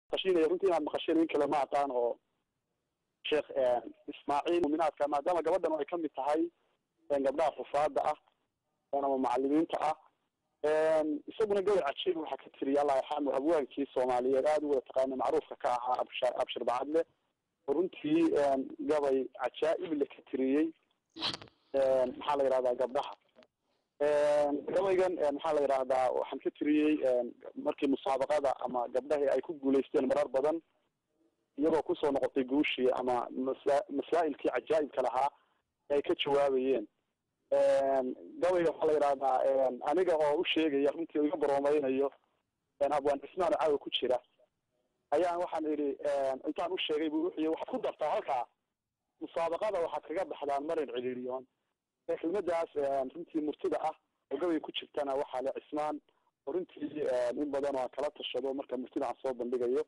qashinaya runtii inaad maqasheen in kale ma aqaan oo sheekh ismaaciil muminaadka maadaama gabadhan ay kamid tahay gabdhaha xufaada ah ama macalimiinta ah isaguna gabay cajiib waxaa ka tiriya allah yarxamu abwaankii soomaaliyeed aada u wada taqaana macruufka ka ahaa absh abshir bacadle oo runtii gabay cajaa'ib le ka tiriyey maxaa la yihahdaa gabdhaha gabaygan maxaa la yidhahdaa waxaan ka tiriyey markii musaabaqada ama gabdhahii ay ku guulaysteen marar badan iyagoo kusoo noqotay guushii ama masa masaa'ilkii cajaa'ibka lahaa ay ka jawaabayeen gabayga waxaa la yidhahdaa aniga oo u sheegaya runtii iga baroomaynayo abwaan cismaan oo caawa ku jira ayaan waxaan idhi intaan u sheegay bu wuxuu waxaad ku dartaa halkaa musaabaqada waxaad kaga baxdaan marin ciliiriyoon kelmadaas runtii murtida ah oo gabay ku jirtana waxaa le cismaan oo runtii in badan oo aan kala tashado marka murtida aan soo bandhigayo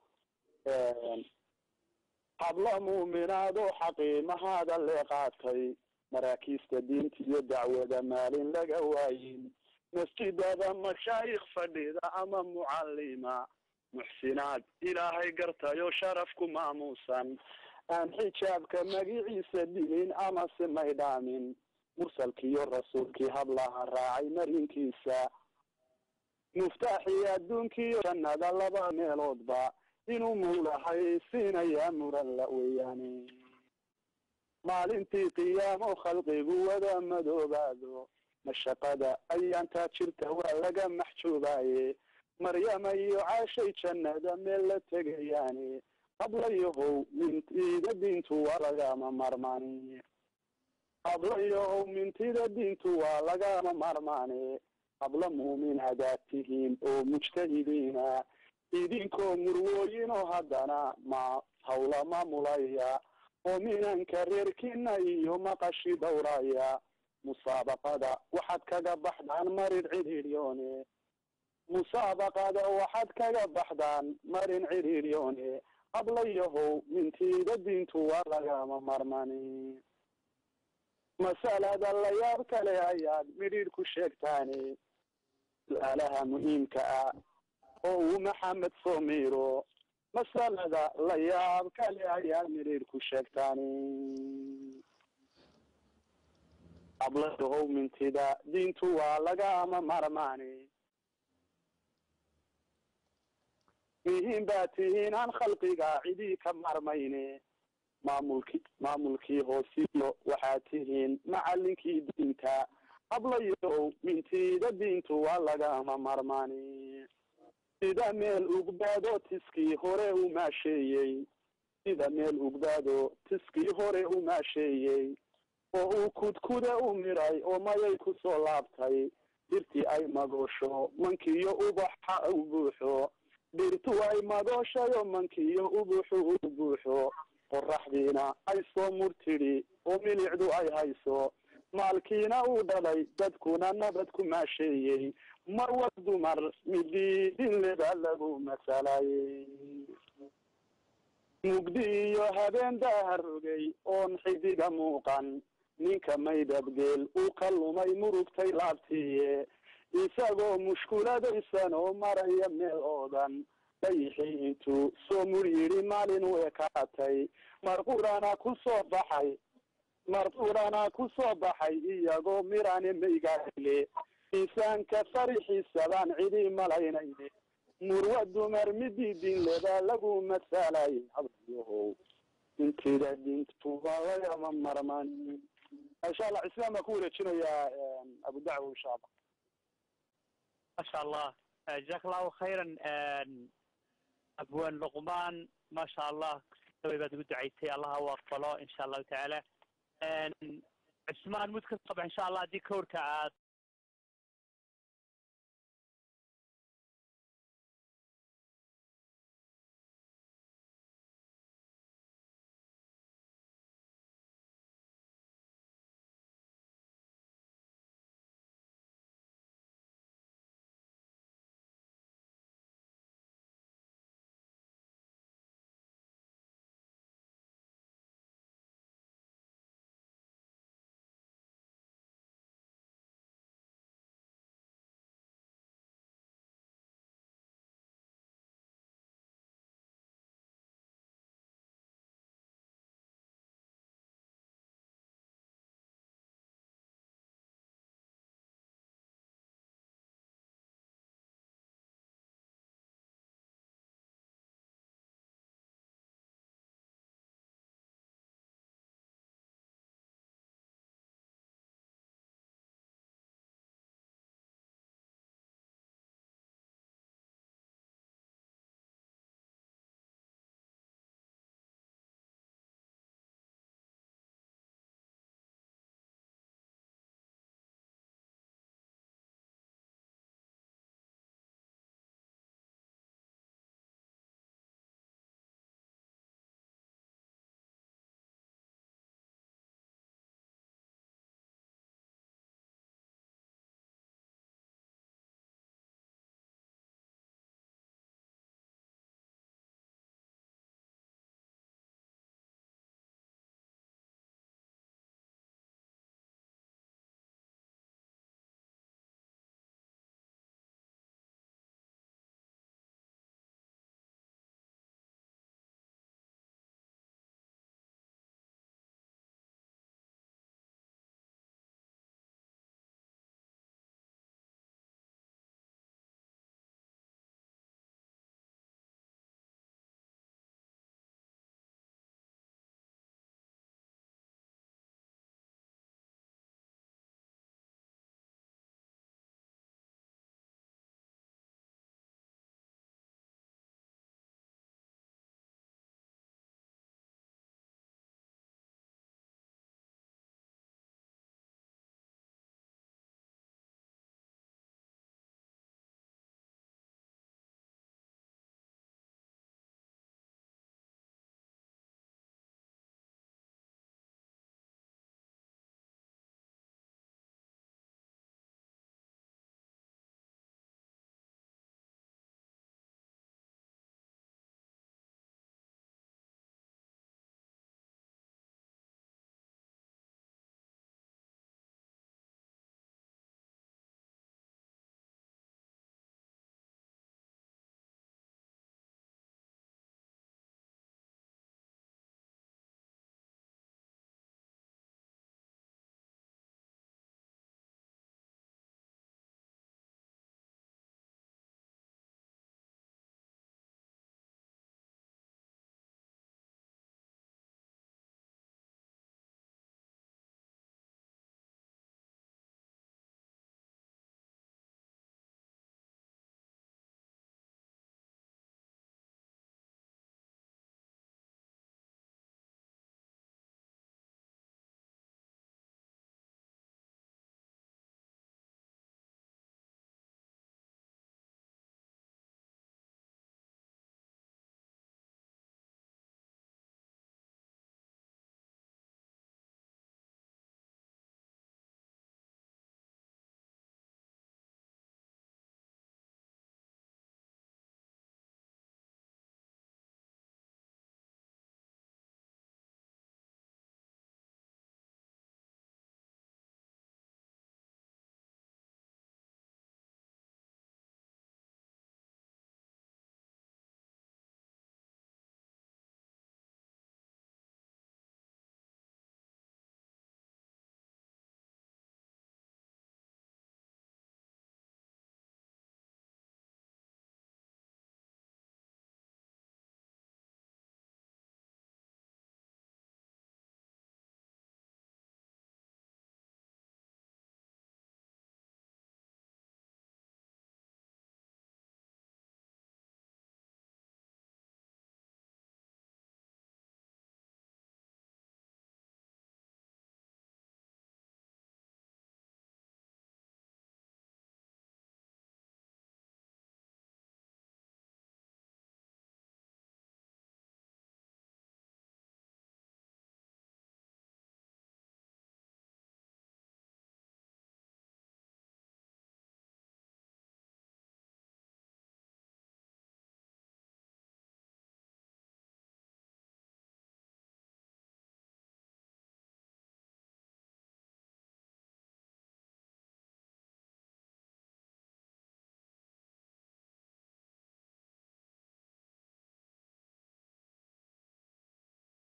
habla muuminaado xaqiimahaada lee qaatay maraakiista diinta iyo dacwada maalin laga waayin masjidada mashaayikh fadhida ama mucalima muxsinaad ilaahay gartayo sharafku maamuusan aan xijaabka magiciisa dilin ama si maydhaamin mursalkiiyo rasuulkii hablaha raacay marinkiisa muftaaxii adduunkiiyo jannada laba meeloodba inuu muulahay siinayaa muran la weeyaane maalintii qiyaamo khalqigu wada madoobaado mashaqada ayaantaa jirta waa laga maxjuubaaye maryama iyo caashay jannada meel la tegayaane hablayahow mintida diintu waa lagama marmaane hablayahow mintida diintu waa lagama marmaane habla muuminaadaad tihiin oo mujtahidiina idinkoo murwooyinoo haddana ma hawla maamulaya oo minanka reerkina iyo maqashi dhowraya musaabaqada waxaad kaga baxdaan marin cidhiidyoone musaabaqada waxaad kaga baxdaan marin cidhiidyoone hablayahow mintiida diintu waa lagama marmani masalada la yaab kale ayaad midhiidh ku sheegtaane su-aalaha muhiimka ah oo uu maxamed soo miiro masalada la yaab kale ayaad midhiidh ku sheegtaane hablayahow mintida diintu waa lagama marmaane mihiin baa tihiin aan khalqiga cidii ka marmayne maamulki maamulkii hoosiyo waxaad tihiin macalinkii diinta hablayow mintiida diintu waa lagama marmaani sida meel ugbaado tiskii hore u maasheeyey sida meel ugbaado tiskii hore u maasheeyey oo uu kudkuda u miray oo mayay kusoo laabtay dirtii ay magoosho mankiiyo ubaxa u buuxo dhirtu ay madooshayo mankiiyo ubuxu u buuxo qoraxdiina ay soo murtidhi oo milicdu ay hayso maalkiina uu dhalay dadkuna nabad ku maasheeyey marwa dumar midiidinleba lagu masalayey mugdi iyo habeen daharogay oon xidiga muuqan ninka maydabgeel uu ka lumay murugtay laabtiiye isagoo mushkuladaysan oo maraya meel oodan dayixii intuu soo mur yidhi maalin u ekaatay marqurana ku soo baxay marqurana ku soo baxay iyagoo mirane maygaaile insaanka farixiisa baan cidi malaynayne murwa dumar midiidinleba lagu masalay hablayahow intida dintuba lagama marman insha allah islaan baan ku wareejinayaa abu dacwo insha allah masha allah jazaak allahu khayran abwaan luqmaan maasha allah gabay baad ugu ducaysay allaha u aqbalo insha allahu tacaala cismaan mud ka soo bax insha allah haddii kawrka aad